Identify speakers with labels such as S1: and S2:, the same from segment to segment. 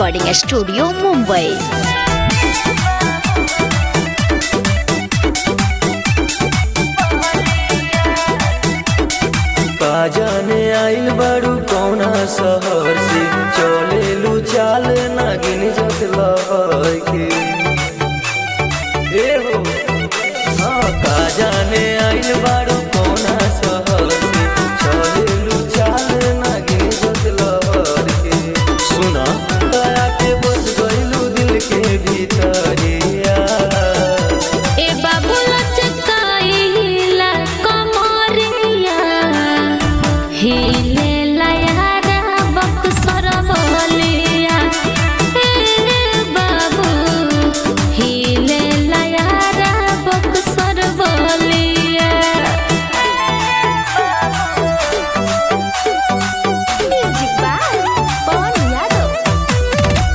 S1: recording studio Mumbai
S2: का जाने आइल बारू कौना शहर से चलेलू चाल नागिन जत लहर के ए हो हाँ का जाने आइल बारू कौना शहर से चलेलू चाल नागिन जत लहर के सुना दया के बस गइलू दिल के भीतरिया
S3: ए बाबू लचकाइला कमरिया हिले लयारा बक्सर बोलिया ए बाबू हिले लयारा बक्सर बोलिया म्यूजिक बाय पवन यादव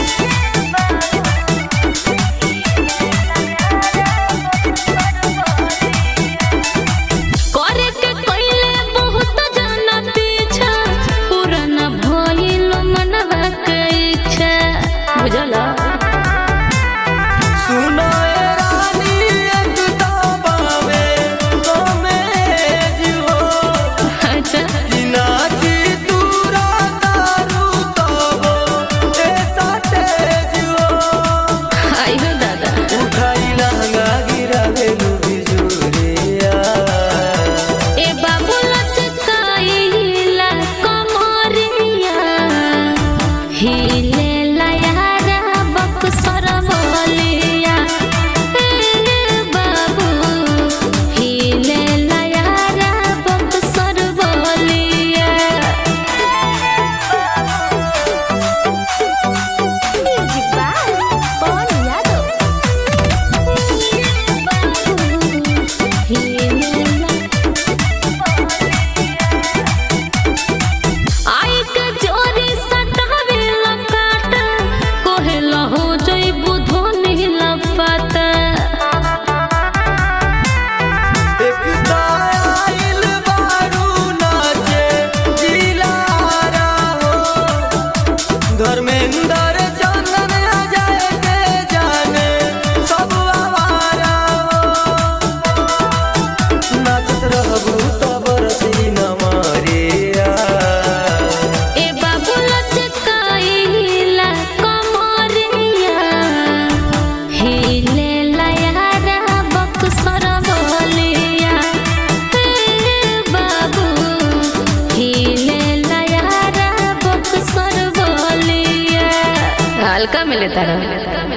S3: करे के कइले बहुत जना पीछा पुराना भइल मनवा के इच्छा बुझला
S2: सुना ए रानी एकता बावे कमेज हो
S3: अच्छा
S2: कि नाची दूरा तारू तबो ए साटेज हो
S3: आइहो दादा
S2: उठाई लहंगा गिरावेलू बिजुरिया
S3: ए बाबू लचकाइला कमरिया हिले लयारा बक्सर बोलिया ए बाबू हिले लयारा बक्सर बोलिया म्यूजिक बाय पवन यादव आई के जोरी सटावे लकाट कोहे लहो जई बुधो नीलपत
S2: एकता आइल बारू नाचे जिलारा हो धर्मेंद्र चंदन अजय के जाने सब आवारा हो नाचत रहबू त बरसी न मारिया
S3: ए बाबू लचकाइला कमरिया हिले लयारा बक्सर बोलिया ए बाबू हिले लयारा बक्सर बोलिया हल्का मिले तारा